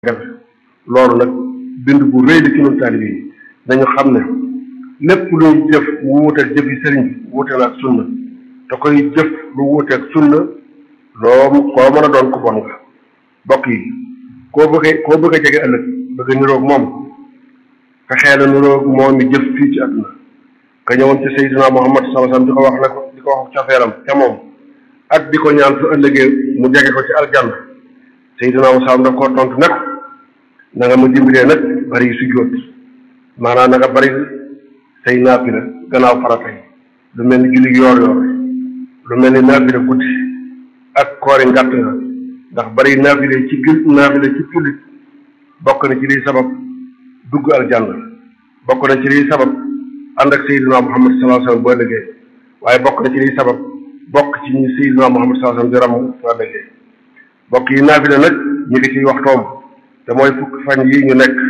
loolu nag bind bu rëy la ci ñun taalibe yi dañu xam ne lépp luy jëf mu wuuteeg jëf yi sëriñ bi wuute la ak sunna te koy jëf lu wuuteeg sunna loo koo mën a doon ko bon nga bokk yi koo bëggee koo bëgg a jege ëllëg bëgg a niroog moom fexee la niroog moom mi jëf fii ci àdduna ka ñëwoon ci Seydina Muhammad sallallahu alayhi wasallam di ko wax ne ko di ko wax cofeelam ca moom ak di ko ñaan su ëllëgee mu jege ko ci aljanna Seydina Muhammad daf koo tontu nag na nga ma dimbalee nag bari sujjóot maanaam na nga bari say naafila gannaaw farata yi lu mel ni julli yoor yoor lu mel ni naafila guddi ak koori ngàtt nga ndax bari naafila ci gil naafila ci jullit bokk na ci liy sabab dugg aljanna bokk na ci liy sabab ànd ak Seydina Muhammad sallallahu alayhi wasallam boo liggéey waaye bokk na ci liy sabab bokk ci ñi Seydina Muhammad sallallahu alayhi wasallam di ramm boo liggéey bokk yi naafila nag ñu ngi ciy waxtoom te mooy fukki fan yi ñu nekk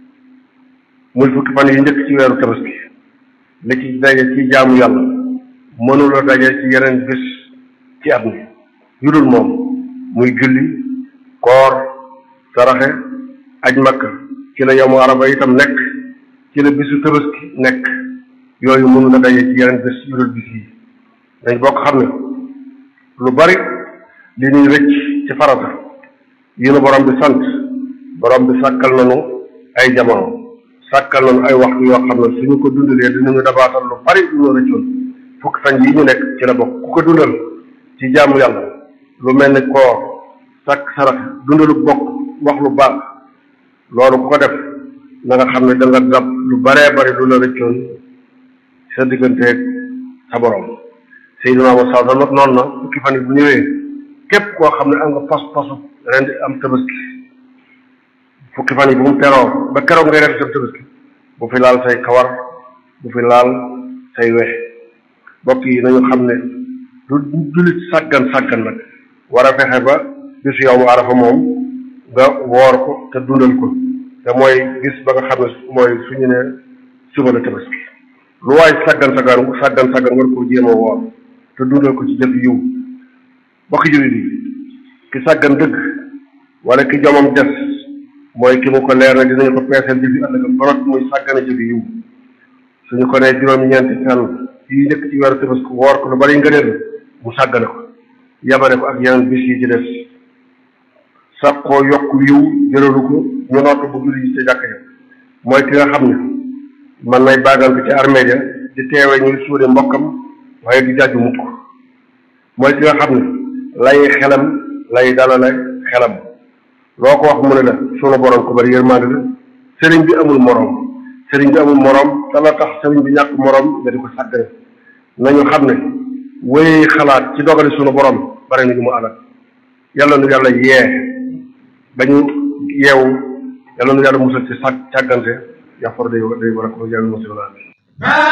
muy fukki fan yi njëkk ci weeru tabaski li ci daje ci jaamu yàlla mënula daje ci yeneen bis ci at mi yu dul moom muy julli koor saraxe aj makka ci la yomu araba itam nekk ci la bisu tabaski nekk yooyu mënula daje ci yeneen bis yu dul bis yi dañ bokk xam ne lu bari li ñuy rëcc ci farata yi nu borom bi sant borom bi sàkkal nañu ay jamono sàkkal nañu ay waxtu yoo xam ne suñu ko dundalee dinañu dabaatal lu bari lu ñu rëccoon fukki fan yi ñu nekk ci la bokk ku ko dundal ci jaamu yàlla lu mel ni koor sàkk sarax dundalu bokk wax lu baax loolu ku ko def na nga xam ne da nga dab lu baree bari lu la rëccoon sa digganteeg sa borom Seydina Muhammad sallallahu alayhi wasallam noonu na fukki fan yi bu ñëwee képp koo xam ne am nga pas pasu ren di am tabaski fukki fan yi bu mu teroo ba keroog ngay ren sa tabaski bu fi laal say kawar bu fi laal say wex bokk yi nañu xam ne du jullit sàggan sàggan nag war a fexe ba bisu yow mu arafa moom nga woor ko te dundal ko te mooy gis ba nga xam ne mooy suñu ne suba la tabaski lu waay sàggan sàggan sàggan sàggan war koo jéem a woor te dundal ko ci jëf yiw bokki jullit yi ki sàggan dëgg wala ki jomam des mooy ki mu ko leer na dinañu ko peeseel jëfi ëllëgam ba noppi muy sàggane jëfi yiw suñu ko nee juróom-ñeenti fan yi njëkk ci weeru tabaski woor ko lu bari ngëneel mu sàggane ko yamane ko ak yeneen bis yi ci des sax koo yokk yiw jëlalu ko ñu noot bu julli yi ca jàkk ja mooy ki nga xam ne man nay baagal bi ci armée ja di teewe ñuy suude mbokkam waaye di jàjju mukk mooy ki nga xam ne lay xelam lay dalale xelam loo ko wax mu ne la sunu borom ko bari yërmande la sëriñ bi amul moroom sëriñ bi amul moroom te la tax sëriñ bi ñàkk moroom nga di ko sàggane nañu xam ne wéy xalaat ci dogali sunu borom bari na ñu mu alal yàlla nu yàlla yee ba ñu yeewu yàlla nu yàlla musal ci sàg càggante yàfor day day war a ko yàlla musal